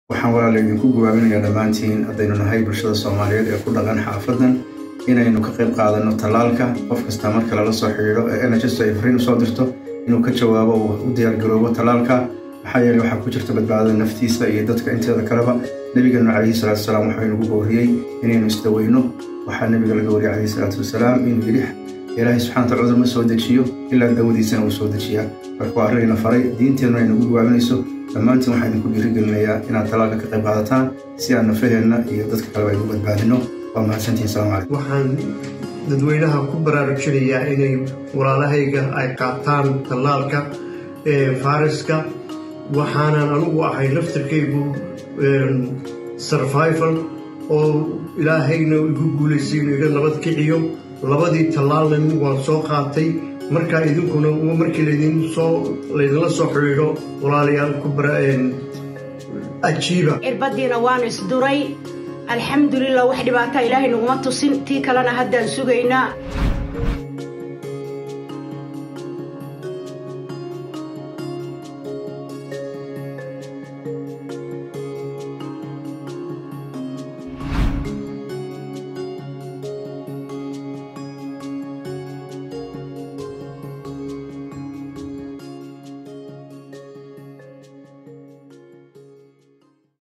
waxaan walaala idinku gubaaminayaa dhammaantiin haddaynu nahay bulshada soomaaliyeed ee ku dhaqan xaafadan inaynu ka qayb qaadanno tallaalka qof kasta marka lala soo xidhiidho ee nhs ay fariin usoo dirto inuu ka jawaabo oo u diyaargaroobo tallaalka maxaa yeele waxaa ku jirta badbaadada naftiisa iyo dadka inteeda kaleba nebigeenu calayhi salaatu wasalaam waxaa inagu booriyey inaynu isdaweyno waxaa nebiga laga wariyay calayhi salaatu wasalaam inuu yidhi ilaahay subxana wataala cudur ma soo dejiyo ilaa dawadiisana uu soo dejiyaa marka waa arrinayna faray diinteennu ay nagu gubaaminayso dhammaantiin waxaa idinku dhiirigelinayaa inaad talaalka ka qayb qaadataan si aan nafaheenna iyo dadka kaleba aynu badbaadino waa mahadsantihin salamu calaykum waxaan dadweynaha ku baraarujinayaa inay walaalahayga ay qaataan tallaalka fariska waxaanan anugu ahay laftarkaygu survival oo ilaahayna igu guulaysay inuu iga nabad kiciyo labadii tallaalna waan soo qaatay markaa idinkuna markii laydinsoo laydinla soo xidhiidho walaalayaal ku ajiiba cirbadiina waanu isduray alxamdulilah wax dhibaataa ilaahay naguma tusin tii kalena haddaan sugaynaa